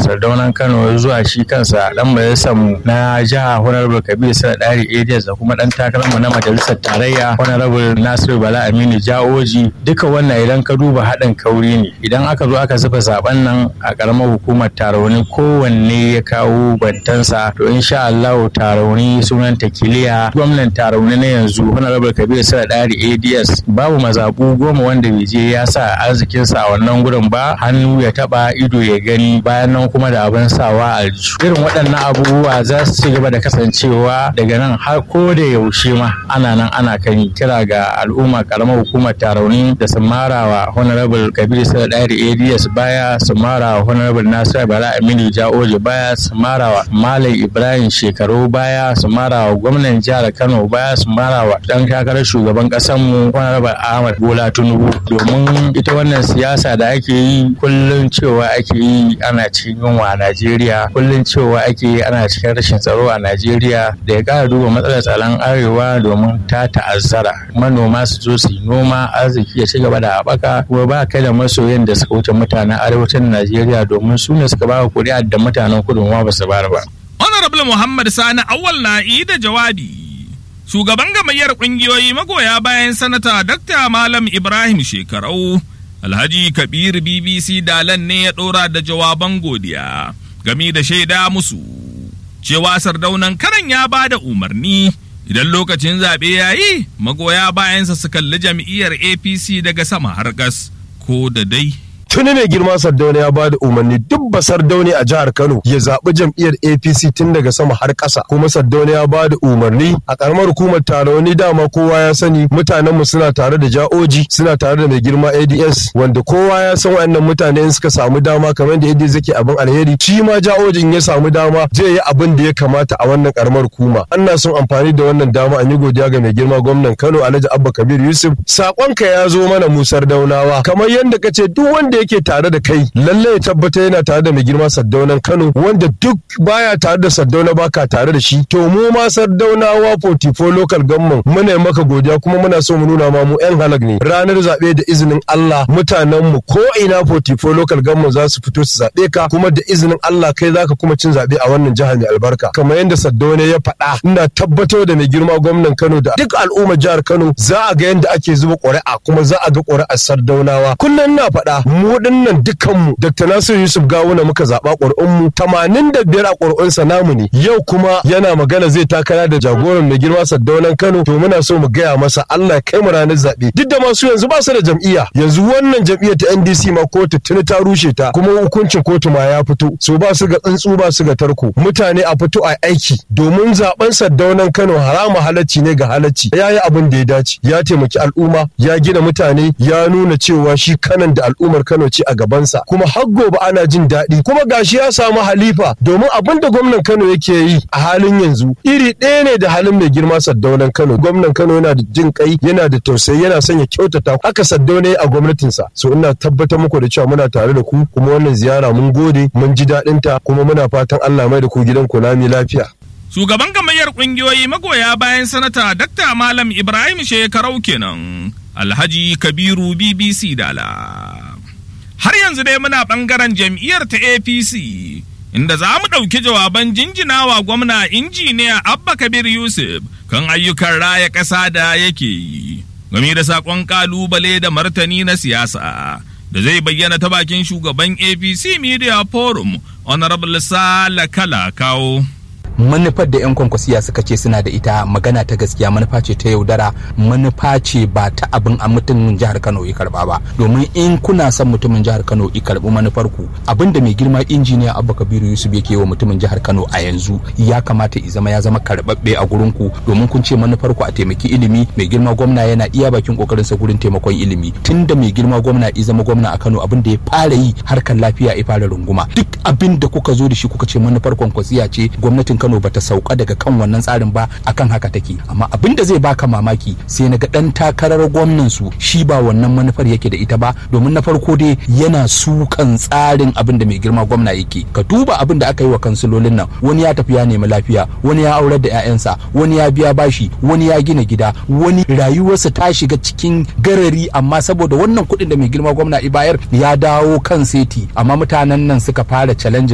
sardaunan kano zuwa shi kansa dan majalisar mu na jiha honorable kabir sana dari ads da kuma dan takarar mu na majalisar tarayya honorable nasiru bala aminu jaoji duka wannan idan ka duba haɗin kauri ne idan aka zo aka zuba zaben nan a karamar hukumar tarauni kowanne ya kawo bantansa to insha Allah tarauni sunan takiliya gwamnan tarauni na yanzu honorable kabir sana dari ads babu mazabu goma wanda bai je ya sa arzikinsa a wannan gurin ba hannu ya taba ido ya gani bayan nan kuma da abin sawa a irin waɗannan abubuwa za su ci gaba da kasancewa daga nan har ko da yaushe ma ana nan ana kan kira ga al'umma karamar hukumar tarauni da su marawa honorable kabir sada ɗari ads baya su marawa honorable nasiru bala aminu ja'oji baya su marawa malam ibrahim shekaru baya su marawa gwamnan jihar kano baya su marawa dan takarar shugaban ƙasar mu honorable ahmad bola tinubu domin ita wannan siyasa da ake yi kullum cewa ake yi ana cikin yunwa a najeriya kullum cewa ake yi ana cikin rashin tsaro a najeriya da ya kara duba matsalar tsaron arewa domin ta ta'azzara manoma su zo su yi noma arziki ya ci gaba da haɓaka kuma ba kai da masoyan da suka wuce mutanen arewacin najeriya domin su ne suka ba kuri'a da mutanen kudu ma ba su bara ba. honorable muhammad sani awal na'i da jawabi shugaban gamayyar kungiyoyi magoya bayan sanata Dr. Malam Ibrahim Shekarau, Alhaji Kabir BBC Dalan ne ya ɗora da jawaban godiya game da shaida musu. Cewa sardaunan karan ya ba da umarni idan lokacin zaɓe ya yi magoya bayansa su kalli jam'iyyar APC daga sama har gas ko da dai. tuni mai girma sardauna ya bada umarni duk ba sardauni a jihar kano ya zaɓi jam'iyyar apc tun daga sama har ƙasa kuma sardauna ya bada umarni a ƙaramar hukumar taroni dama kowa ya sani mutanen mu suna tare da ja'oji suna tare da mai girma ads wanda kowa ya san wayannan mutane in suka samu dama kamar da ads yake abin alheri shi ma ja'ojin ya samu dama zai yi abin da ya kamata a wannan ƙaramar hukuma ana son amfani da wannan dama an yi godiya ga mai girma gwamnan kano alhaji abba kabir yusuf saƙonka ya zo mana mu sardaunawa kamar yadda ka ce duk wanda yake tare da kai lalle ya tabbata yana tare da mai girma saddaunan Kano wanda duk baya tare da saddauna baka tare da shi to mu ma saddaunawa 44 local government muna maka godiya kuma muna so mu nuna ma mu yan halak ne ranar zabe da izinin Allah mutanen mu ko ina 44 local government za su fito su zabe ka kuma da izinin Allah kai zaka kuma cin zabe a wannan jihar mai albarka kamar yadda saddauna ya faɗa ina tabbatar da mai girma gwamnan Kano da duk al'ummar jihar Kano za a ga yadda ake zuba ƙuri'a kuma za a ga ƙuri'ar saddaunawa kullum na faɗa mu nan dukkanmu Dr. Nasiru Yusuf Gawuna muka zaɓa ƙuri'unmu tamanin da biyar a ƙuri'unsa namu ne yau kuma yana magana zai takara da jagoran mai girma Saddaunan Kano to muna so mu gaya masa Allah kai mu ranar zaɓe duk da masu yanzu ba su da jam'iyya yanzu wannan jam'iyyar ta NDC ma kotu tuni ta rushe ta kuma hukuncin kotu ma ya fito so ba su ga tsuntsu ba su ga tarko mutane a fito a aiki domin zaben Saddaunan Kano harama halacci ne ga halacci ya yi abin da ya dace ya taimaki al'umma ya gina mutane ya nuna cewa shi kanan da al'ummar Kano ce a gabansa kuma har gobe ana jin daɗi kuma gashi ya samu halifa domin abin da gwamnan Kano yake yi a halin yanzu iri ɗaya ne da halin mai girma Saddaunan Kano gwamnan Kano yana da jin kai yana da tausayi yana son ya kyautata haka Saddauna a gwamnatinsa so ina tabbatar muku da cewa muna tare da ku kuma wannan ziyara mun gode mun ji daɗin ta kuma muna fatan Allah mai da ku gidan ku lami lafiya Shugaban gamayyar ƙungiyoyi magoya bayan sanata Dr. Malam Ibrahim Shekarau kenan Alhaji Kabiru BBC Dala. har yanzu dai muna ɓangaren jam'iyyar ta apc inda za mu ɗauki jawaban jinjinawa gwamna injiniya abba kabir yusuf kan ayyukan raya ƙasa da yake yi game da saƙon ƙalubale da martani na siyasa da zai bayyana ta bakin shugaban apc media forum honorable sala kala kawo manufar da 'yan kwankwasiya suka ce suna da ita magana ta gaskiya manufa ce ta yaudara manufa ce ba ta abin a mutumin jihar kano ya karba ba domin in kuna son mutumin jihar kano ya karbi manufar ku abin da mai girma injiniya abba kabiru yusuf yake wa mutumin jihar kano a yanzu ya kamata ya zama ya zama karbabbe a gurin ku domin kun ce manufar ku a taimaki ilimi mai girma gwamna yana iya bakin kokarin sa gurin taimakon ilimi tunda mai girma gwamna ya zama gwamna a kano abin da ya fara yi harkar lafiya ya fara runguma duk abin da kuka zo da shi kuka ce manufar kwankwasiya ce gwamnatin Kano bata sauka daga kan wannan tsarin ba akan haka take amma abin da zai baka mamaki sai na ga dan takarar gwamnan su shi ba wannan manufar yake da ita ba domin na farko dai yana sukan tsarin abin da mai girma gwamna yake ka duba abin da aka yi wa kansilolin nan wani ya tafi ya nemi lafiya wani ya aurar da 'ya'yansa wani ya biya bashi wani ya gina gida wani rayuwarsa ta shiga cikin garari amma saboda wannan kuɗin da mai girma gwamna ibayar ya dawo kan seti amma mutanen nan suka fara challenge